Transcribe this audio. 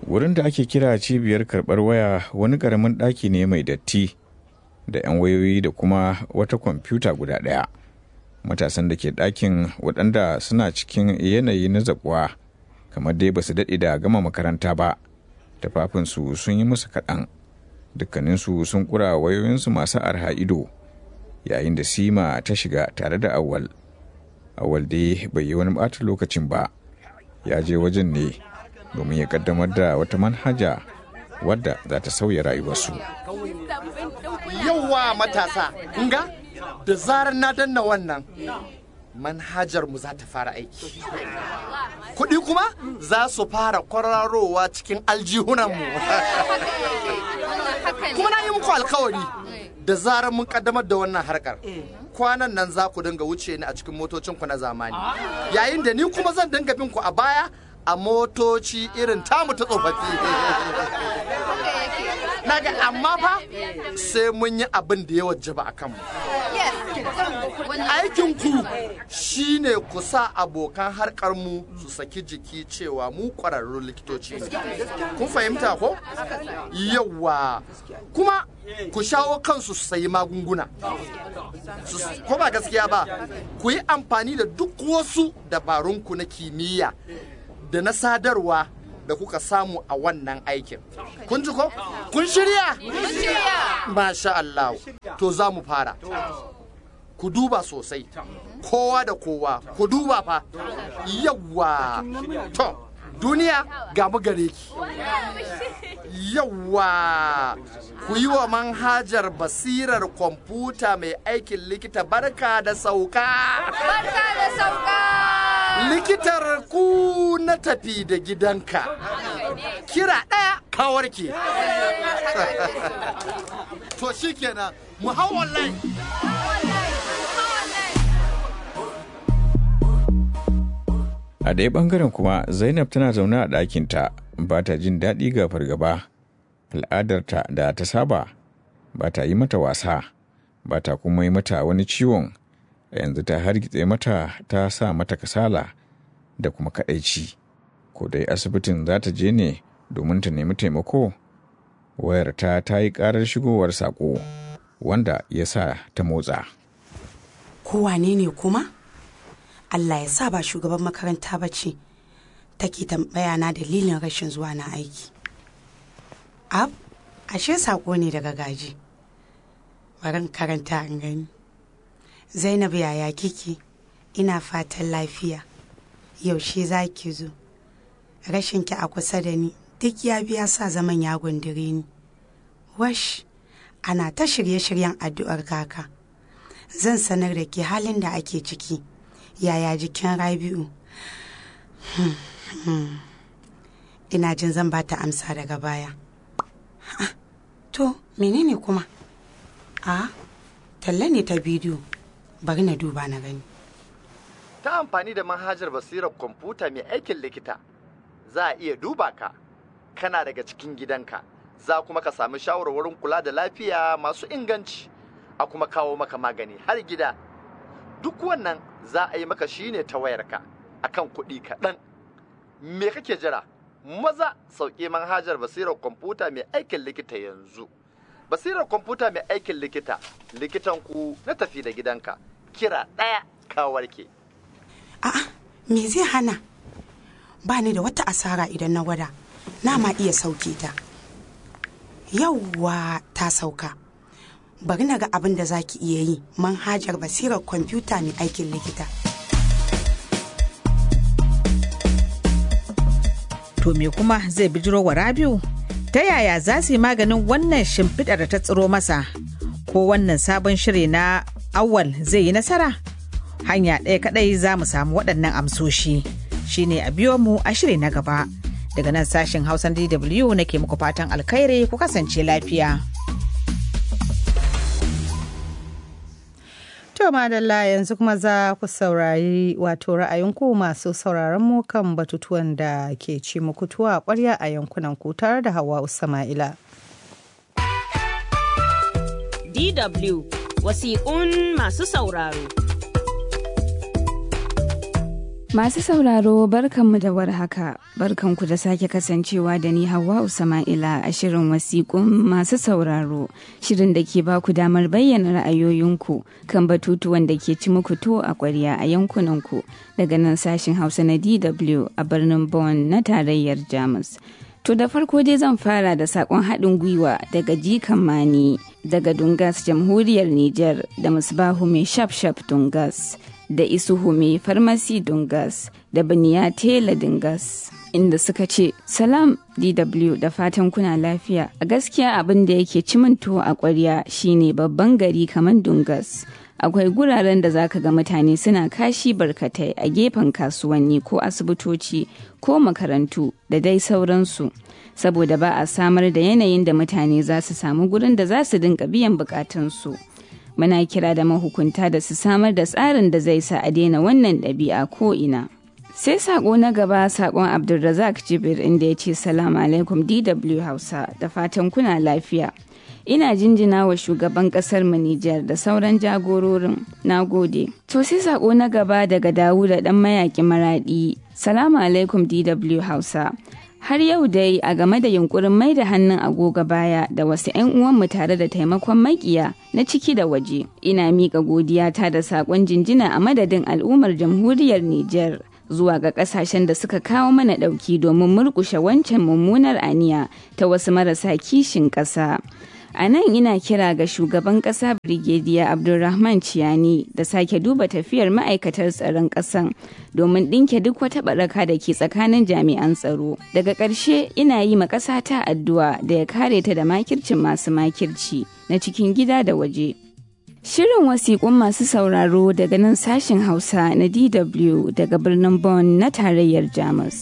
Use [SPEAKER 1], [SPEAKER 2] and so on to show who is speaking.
[SPEAKER 1] wurin da ake kira cibiyar karɓar waya wani ƙaramin ɗaki ne mai datti da 'yan wayoyi da kuma wata kwamfuta guda ɗaya matasan da ke ɗakin waɗanda suna cikin yanayi na zaƙuwa kamar dai ba su daɗe da gama makaranta ba tafafinsu sun yi musu kaɗan dukkaninsu sun ƙura wayoyinsu masu arha ido yayin da sima ta shiga tare da awal awal dai bai yi wani ɓata lokacin ba ya je wajen ne domin ya kaddamar da wata manhaja wadda za ta sauya rayuwarsu
[SPEAKER 2] Yauwa matasa, kunga da zarar na danna wannan manhajar mu za ta fara aiki. Kuɗi kuma za su fara kwararowa cikin aljihunanmu. kuma na yi muku alkawari da zarar mun kaddamar da wannan harkar. Kwanan nan za ku dinga wuce ni a cikin motocinku na zamani. Yayin da ni kuma zan dinga bin ku a baya a motoci irin tamu ta tsofaffi. Naga amma fa sai mun yi abin da ya wajaba a kanmu. Aikinku shi ne ku sa abokan harkar mu su saki jiki cewa mu ƙwararrun likitoci ne. Kun fahimta ko? Yawwa. Kuma ku shawo kansu su sayi magunguna. Su- Ko ba gaskiya ba, ku yi amfani da duk wasu dabarunku na kimiyya da na sadarwa da kuka samu a wannan aikin. Kun ji ko? Kun shirya? Masha Allah. To za mu fara. Ku duba sosai. Kowa da kowa. Ku duba fa. Yawwa. To, duniya ga mu gare ki. Yawwa. Ku yi wa manhajar basirar kwamfuta mai aikin likita barka da sauka.
[SPEAKER 3] Barka da sauka!
[SPEAKER 2] likitar ku na tafi da gidanka kira ɗaya ka warke to shikenan mu hau online
[SPEAKER 1] a ɗaya ɓangaren kuma zainab tana zaune a ɗakinta ba ta jin daɗi ga fargaba al'adarta da ta saba ba ta yi mata wasa ba ta kuma yi mata wani ciwon a yanzu ta hargitse mata ta sa mata kasala da kuma kaɗaici ko dai asibitin za ta je ne domin ta nemi taimako wayarta ta yi ƙarar shigowar saƙo wanda ya sa ta motsa
[SPEAKER 4] kowane ne kuma allah ya sa ba shugaban makaranta ba ce take tambaya na dalilin rashin zuwa na aiki ab ashe sako ne daga gaji barin karanta an gani zainab yaya kike ina fatan lafiya yaushe za ki zo rashinki a kusa da ni duk ya biya sa zaman ya gundure ni wash ana ta shirye-shiryen addu'ar kaka zan sanar da ke halin da ake ciki yaya jikin rabi'u Hmm, hmm. ina jin zan ba ta amsa daga baya Ah, to menene kuma a talla ne ta bidiyo bari na duba na gani
[SPEAKER 2] ta amfani da manhajar basirar kwamfuta mai aikin likita za a iya duba ka kana daga cikin gidanka za kuma ka sami shawarwarin kula da lafiya masu inganci a kuma kawo maka magani har gida duk wannan za a yi maka shine ta wayarka akan kuɗi kaɗan me kake jira maza sauƙi manhajar basirar kwamfuta mai aikin likita yanzu basirar kwamfuta mai aikin likita likitan ku na tafi da gidanka kira ɗaya ka warke
[SPEAKER 4] a'a me zai hana ba ni da wata asara idan na gwada na ma iya sauke ta yauwa ta sauka bari na ga abin da za ki iya yi manhajar basirar kwamfuta mai aikin likita
[SPEAKER 5] To me kuma zai bijiro wa Rabiu? Ta yaya za su yi maganin wannan shimfiɗar da ta tsiro masa? Ko wannan sabon shiri na awal zai yi nasara? Hanya ɗaya kaɗai za mu samu waɗannan amsoshi. Shine a biyo mu a shiri na gaba. Daga nan sashen Hausan DW nake muku fatan alkhairi ku kasance lafiya.
[SPEAKER 6] To madalla yanzu kuma za ku saurari wato ra'ayinku masu sauraron mu kan batutuwan da ke ci muku tuwa a ƙwarya a yankunan ku tare da Hawa Sama'ila.
[SPEAKER 7] DW wasiƙun masu sauraro.
[SPEAKER 8] Masu sauraro barkanmu da warhaka, barkanku da sake kasancewa da ni Hauwa Usama'ila a shirin wasiƙun masu sauraro, shirin da ke baku damar bayyana ra'ayoyinku kan batutuwan da ke ci muku to a ƙwarya a yankunanku daga nan sashin Hausa na DW a birnin Bonn na tarayyar Jamus. To da farko dai zan fara da saƙon haɗin gwiwa daga Jikan Mani daga Dungas Jamhuriyar Nijar da Musbahu mai shaf shaf Dungas. da isuhu mai farmasi dungas da baniya tela dungas inda suka ce salam dw da fatan kuna lafiya a gaskiya abin da yake ciminto a kwarya shine babban gari kamar dungas akwai guraren da zaka ga mutane suna kashi barkatai a gefen kasuwanni ko asibitoci ko makarantu da dai sauransu saboda ba a samar da yanayin da mutane za su samu gurin da za su dinka biyan bukatunsu. muna kira da mahukunta da su samar da tsarin da zai sa a daina wannan ɗabi'a ko ina. Sai sako na gaba sakon Abdulrazak Jibir inda ya ce salamu alaikum DW Hausa da fatan kuna lafiya. Ina jinjina wa shugaban kasar mu Nijar da sauran jagororin. Na gode. To sai sako na gaba daga Dawuda dan mayaki maradi. Salamu alaikum DW Hausa. har yau dai a game da yunkurin mai da hannun agogo baya da wasu 'yan uwanmu tare da taimakon makiya na ciki da waje ina miƙa godiyata da saƙon jinjina a madadin al'ummar jamhuriyar Nijar zuwa ga ƙasashen da suka kawo mana ɗauki domin murƙushe wancan mummunar aniya ta wasu marasa kishin ƙasa. A nan ina kira ga shugaban ƙasa Brigadier Abdulrahman Ciyani da sake duba tafiyar ma'aikatar tsaron ƙasan domin ɗinke duk wata baraka da ke tsakanin jami'an tsaro. Daga ƙarshe ina yi ma ƙasa ta addu'a da ya kare ta da makircin masu makirci na cikin gida da waje. Shirin wasiƙun masu sauraro daga nan sashen Hausa na DW daga birnin Bonn na tarayyar Jamus.